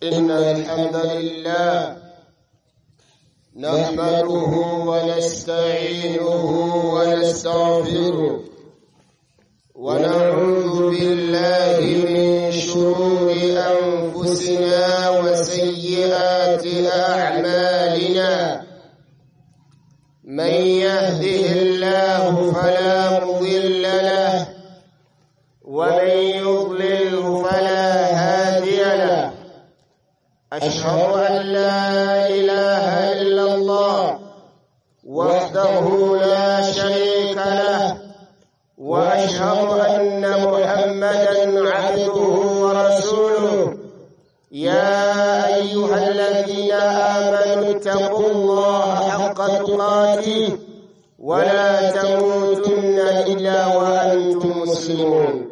إن الحمد لله نحمده ونستعينه ونستغفره ونعوذ بالله من شرور أنفسنا وسيئات أعمالنا من يهده الله فلا مضل له ومن يضلله فلا هادي له أشهد أن لا إله إلا الله وحده لا شريك له وأشهد أن محمدا عبده ورسوله يا أيها الذين آمنوا اتقوا الله حق تقاته ولا تموتن إلا وأنتم مسلمون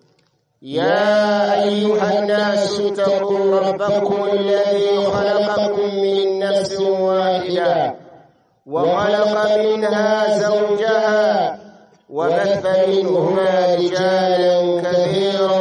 يا أيها الناس اتقوا ربكم الذي خلقكم من نفس واحدة وخلق منها زوجها وبث منهما رجالا كثيرا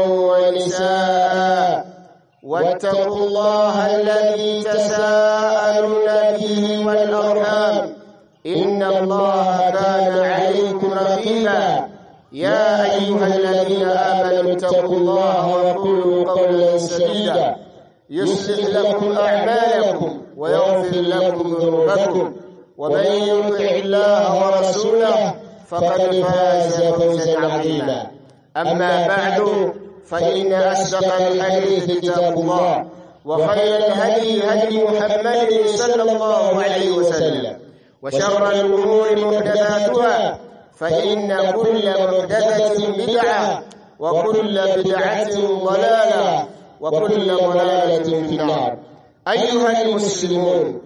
ونساء واتقوا الله الذي تساءلون به والأرحام إن الله كان عليكم رقيبا يا أيها الذين آمنوا اتقوا الله وقولوا قولا سديدا يصلح لكم أعمالكم ويغفر لكم ذنوبكم ومن يطع الله ورسوله فقد فاز فوزا عظيما أما بعد فإن أصدق الحديث كتاب الله وخير الهدي هدي محمد صلى الله عليه وسلم وشر الأمور محدثاتها فإن كل محدثة بدعة وكل بدعة ضلالة وكل ضلالة في النار أيها المسلمون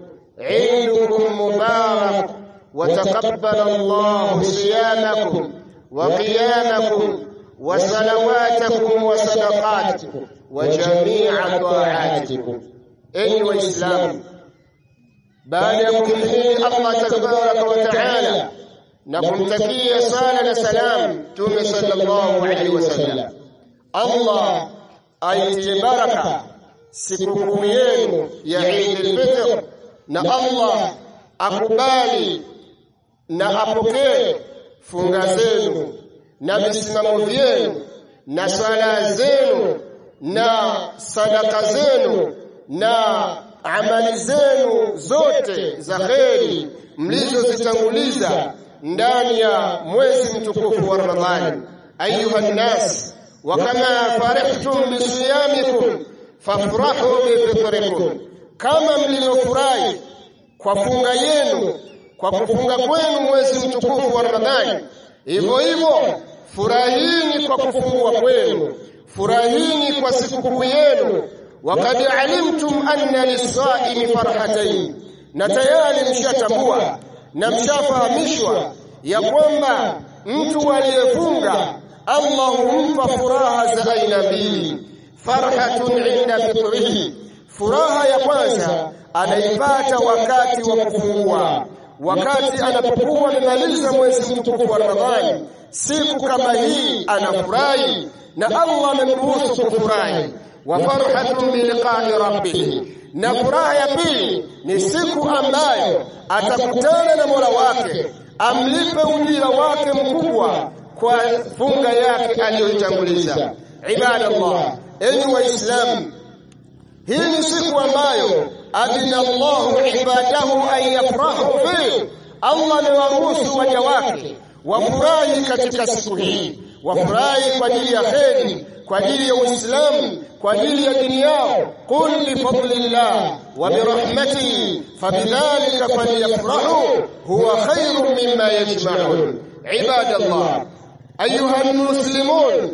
عيدكم مبارك وتقبل الله صيامكم وقيامكم وصلواتكم وصدقاتكم وجميع طاعاتكم أيها الإسلام baada ya kumhimidi Allah tabaraka wa taala na kumtakia sala na salam Mtume sallallahu alaihi wasallam. Allah aitie baraka sikukuu yenu ya Eid al-Fitr, na Allah akubali na apokee funga zenu na misimamo vyenu na swala zenu na sadaka zenu na amali zenu zote za kheri mlizozitanguliza ndani ya mwezi mtukufu wa Ramadhani. Ayuha nnas, wa kama farihtum bisiyamikum fafrahu bifitrikum, kama mlivyofurahi kwa funga yenu kwa kufunga kwenu mwezi mtukufu wa Ramadhani, hivyo hivyo furahini kwa kufungua kwenu, furahini kwa sikukuu yenu wakad alimtum anna lisaimi farhatayn, na tayari mshatambua na mshafahamishwa ya kwamba mtu aliyefunga Allah humpa furaha za aina mbili. Farhatun inda fitrihi, furaha ya kwanza anaipata wakati wa kufungua, wakati anapokuwa amemaliza mwezi mtukufu wa Ramadhani. Siku kama hii anafurahi na Allah amemruhusu kufurahi wa farhatun biliqai rabbih, na furaha ya pili ni siku ambayo atakutana na Mola wake amlipe ujira wake mkubwa kwa funga yake aliyoitanguliza. Ibadallah, enyi Waislamu, hii ni siku ambayo adina Allahu ibadahu an yafrahu fihi, Allah amewaruhusu waja wake wafurahi katika siku hii, wafurahi kwa ajili ya kheri kwa ajili ya Uislamu, kwa ajili ya dini yao. Qul bifadlillah wa birahmatihi fabidhalika falyafrahu huwa khairun mimma yajma'un. Ibadallah, ayuha almuslimun,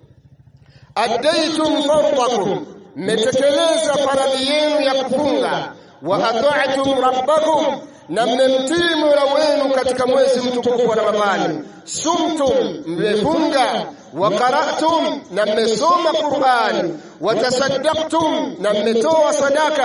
addaytum fardakum, mmetekeleza faradhi yenu ya kufunga. Wa ata'tum rabbakum na mmemtii Mola wenu katika mwezi mtukufu wa Ramadhani. Sumtum, mmefunga. Wa qara'tum, na mmesoma Qur'an. Wa tasaddaqtum, na mmetoa sadaka.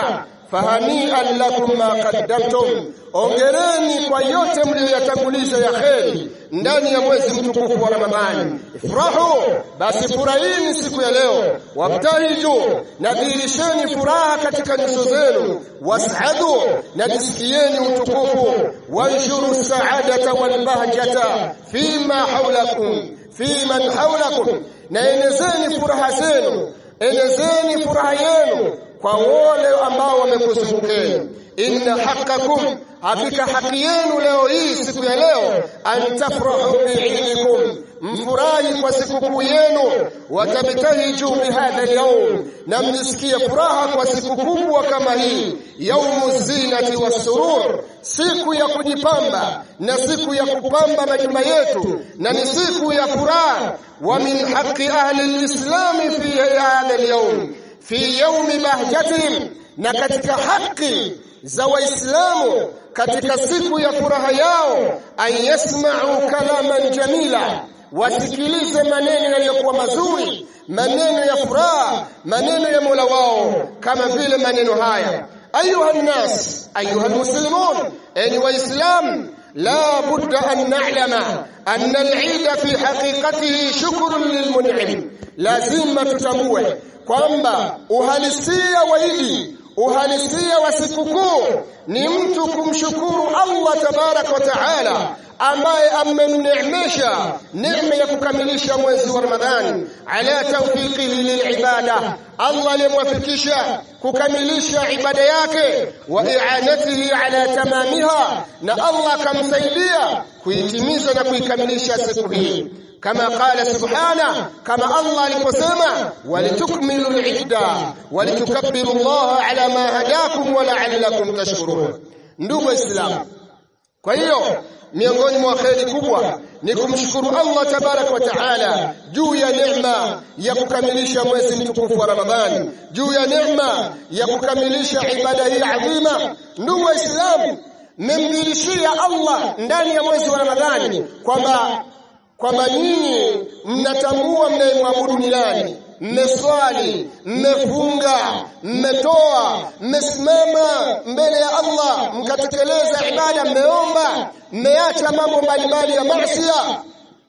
fahanian lakum ma qaddamtum ongereni kwa yote mliyoyatanguliza ya kheri ndani ya mwezi mtukufu wa Ramadhani ifrahu basi furahini siku ya leo wabtahiju na dhihirisheni furaha katika nyuso zenu was'adu na jisikieni utukufu wanshuru saadata walbahjata fima haulakum fi man haulakum na enezeni furaha zenu enezeni furaha yenu kwa wale ambao wamekuzungukeni inna haqqakum hakika haki yenu leo hii siku ya leo antafrahu biidikum mfurahi kwa sikukuu yenu watabtahiju bihadha alyawm na mjisikie furaha kwa siku kubwa kama hii yaumu zinati wassurur siku ya kujipamba na siku ya kupamba majumba yetu na ni siku ya furaha wa min haqqi ahli lislami fi hadha alyawm fi yaumi bahjatihim na katika haki za waislamu katika siku ya furaha yao an yasma'u kalaman jamila wasikilize maneno yaliyokuwa mazuri maneno ya furaha maneno ya Mola wao kama vile maneno haya ayuha nnas ayuha almuslimun enyi waislam la budda an na'lama anna al-eid fi haqiqatihi shukrun lilmun'im lazima tutambue kwamba uhalisia wa Idi uhalisia wa sikukuu ni mtu kumshukuru Allah tabarak wa taala ambaye amemneemesha neema ya kukamilisha mwezi wa Ramadhani ala tawfiqihi lilibada Allah alimwafikisha kukamilisha ibada yake wa i'anatihi ala tamamiha na Allah akamsaidia kuitimiza na kuikamilisha siku hii كما قال سبحانه كما الله aliposema walitukmilu al-idda walitukabbiru Allah ala ma hadakum wa la'allakum tashkurun ndugu waislamu kwa hiyo miongoni mwa kheri kubwa ni kumshukuru Allah tabarak wa taala juu ya neema ya kukamilisha mwezi mtukufu wa Ramadhani juu ya neema ya kukamilisha ibada hii adhima ndugu waislamu mmemdirishia Allah ndani ya mwezi wa Ramadhani kwamba kwamba nyinyi mnatambua mnayemwabudu ni nani mmeswali mmefunga mmetoa mmesimama mbele ya Allah mkatekeleza ibada mmeomba mmeacha mambo mbalimbali ya maasiya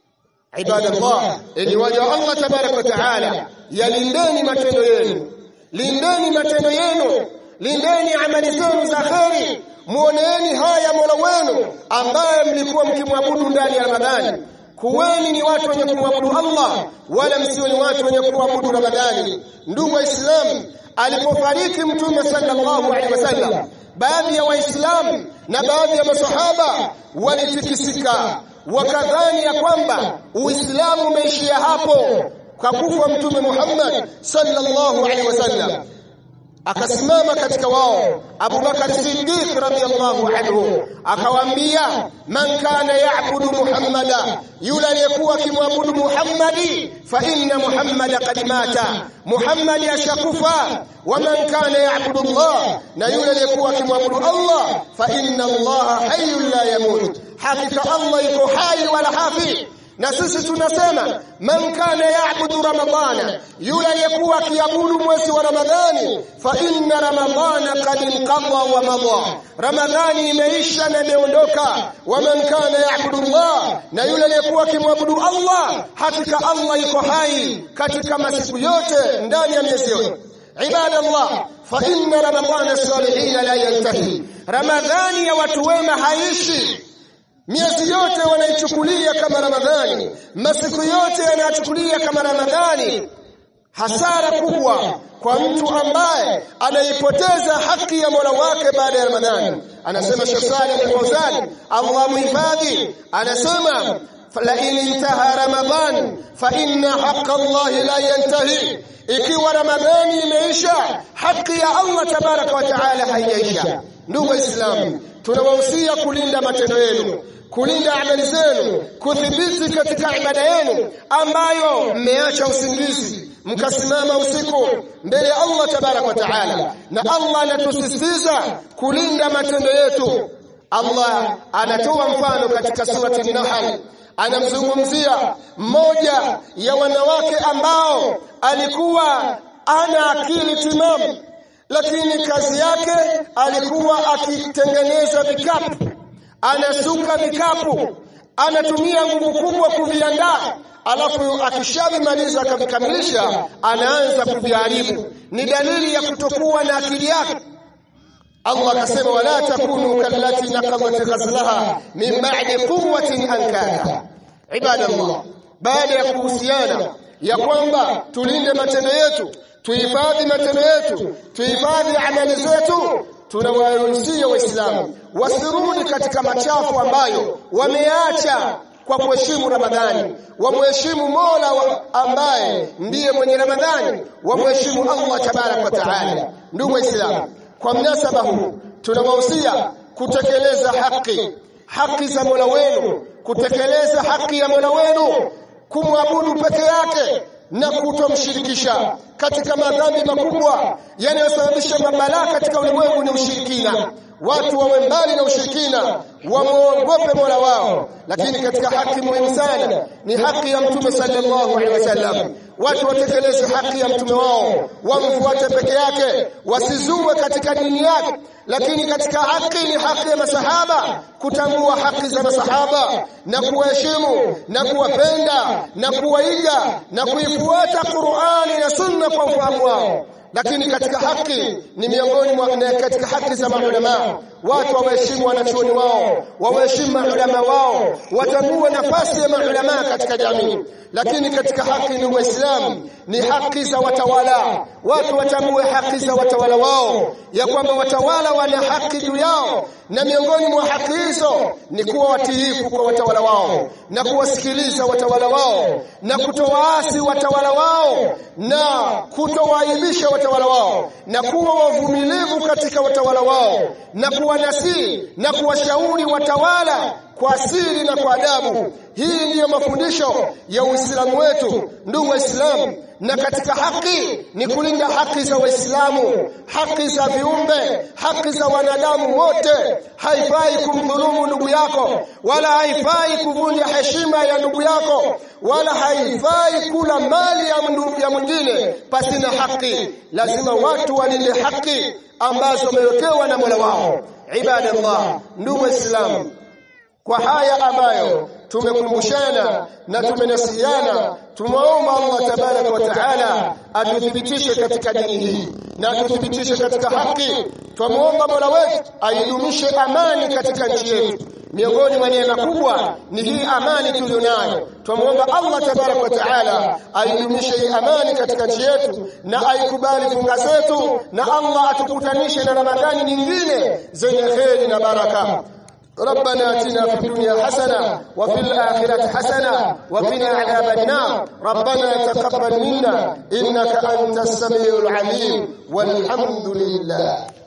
ibadallah ili waja Allah tabarak wa taala yalindeni matendo yenu lindeni matendo yenu lindeni amali zenu za kheri muoneeni haya Mola wenu ambaye mlikuwa mkimwabudu ndani ya Ramadhani kuweni ni watu wenye kumwabudu Allah wala msiwe ni watu wenye kuabudu Ramadhani ndugu waislamu alipofariki mtume sallallahu alaihi wasallam baadhi ya waislamu na baadhi ya masahaba walitikisika wakadhani ya kwamba uislamu umeishia hapo kwa kufa mtume Muhammad sallallahu alaihi wasallam akasimama katika wao Abu Bakar Siddiq radhiyallahu anhu akawaambia man kana ya'budu Muhammada yule aliyekuwa akimwabudu Muhammadi fa inna Muhammada qad mata Muhammadi ashakufa wa man kana ya'budu Allah na yule aliyekuwa akimwabudu Allah fa inna Allah hayyun la yamut hakika Allah yuko hai wala hafi na sisi tunasema man kana yaabudu ramadhana yule aliyekuwa akiabudu mwezi wa ramadhani fa inna ramadhana qad inqadha wa madha ramadhani imeisha na imeondoka wa man kana yaabudu allah na yule aliyekuwa akimwabudu allah hakika allah yuko hai katika masiku yote ndani ya miezi yote عباد الله فإن رمضان الصالحين لا ينتهي رمضان يا watu wema haishi miezi yote wanaichukulia kama Ramadhani, masiku yote yanachukulia kama Ramadhani. Hasara kubwa kwa mtu ambaye anaipoteza haki ya Mola wake baada ya Ramadhani. Anasema Sheikh Saleh Al-Fawzan, Allah muhifadhi, anasema la in intaha Ramadhan fa inna haqqa Allah la yantahi, ikiwa Ramadhani imeisha, haki ya Allah tabaraka wa taala haijaisha. Ndugu Waislamu, tunawahusia kulinda matendo yenu kulinda amali zenu kudhibiti katika ibada yenu ambayo mmeacha usingizi mkasimama usiku mbele ya Allah tabarak wa taala na Allah anatusisitiza kulinda matendo yetu Allah anatoa mfano katika surati Nahl anamzungumzia mmoja ya wanawake ambao alikuwa ana akili timamu lakini kazi yake alikuwa akitengeneza vikapu anasuka vikapu anatumia nguvu kubwa kuviandaa alafu akishavimaliza akavikamilisha anaanza kuviharibu ni dalili ya kutokuwa na akili yake Allah akasema wala takunu kallati naqadat ghazlaha min ba'di quwwatin ankaka ibadallah baada ya kuhusiana ya kwamba tulinde matendo yetu tuhifadhi matendo yetu tuhifadhi amali zetu tunawaruhusia waislamu wasirudi katika machafu ambayo wameacha kwa kuheshimu Ramadhani, wamheshimu Mola wa ambaye ndiye mwenye Ramadhani, wamheshimu Allah tabaraka wa taala. Ndugu Waislamu, kwa mnasaba huu tunawahusia kutekeleza haki haki za Mola wenu, kutekeleza haki ya Mola wenu, kumwabudu peke yake na kutomshirikisha katika madhambi makubwa yanayosababisha mabalaa katika ulimwengu ni ushirikina. Watu wawe mbali na ushirikina, wamwogope Mola wao. Lakini katika haki muhimu sana ni haki ya Mtume sallallahu alaihi wasallam. Watu watekeleze haki ya mtume wao, wamfuate peke yake, wasizue katika dini yake. Lakini katika haki ni haki ya masahaba, kutambua haki za masahaba na kuwaheshimu na kuwapenda na kuwaiga na kuifuata Qur'ani na Sunna kwa ufahamu wao lakini katika haki ni miongoni mwa katika haki za maulama watu wawaheshimu wanachuoni wao wawaheshimu maulama wao watambue nafasi ya maulama katika jamii lakini katika haki ni Uislamu ni haki za watawala watu watambue haki za watawala wao ya kwamba watawala wana haki juu yao na miongoni mwa haki hizo ni kuwa watiifu kwa watawala wao na kuwasikiliza watawala wao na kutowaasi watawala wao na kutowaibisha watawala wao na kuwa wavumilivu katika watawala wao na kuwanasii na kuwashauri watawala kwa siri na kwa adabu. Hii ndiyo mafundisho ya Uislamu wetu, ndugu Waislamu. Na katika haki ni kulinda haki za Waislamu, haki za viumbe, haki za wanadamu wote. Haifai kumdhulumu ndugu yako, wala haifai kuvunja heshima ya ndugu yako, wala haifai kula mali ya, ya mwingine pasina haki. Lazima watu walinde haki ambazo wamewekewa na Mola wao. Ibadallah, ndugu Waislamu, kwa haya ambayo tumekumbushana na tumenasihiana, tumwomba Allah tabaraka wa taala atuthibitishe katika dini hii na atuthibitishe katika haki. Twamwomba Mola wetu aidumishe amani katika nchi yetu. Miongoni mwa neema kubwa ni hii amani tuliyonayo. Twamwomba Allah tabaraka wa taala aidumishe hii amani katika nchi yetu na aikubali funga zetu, na Allah atukutanishe na Ramadhani nyingine zenye kheri na baraka. ربنا اتنا في الدنيا حسنه وفي الاخره حسنه وقنا عذاب النار ربنا تقبل منا انك انت السميع العليم والحمد لله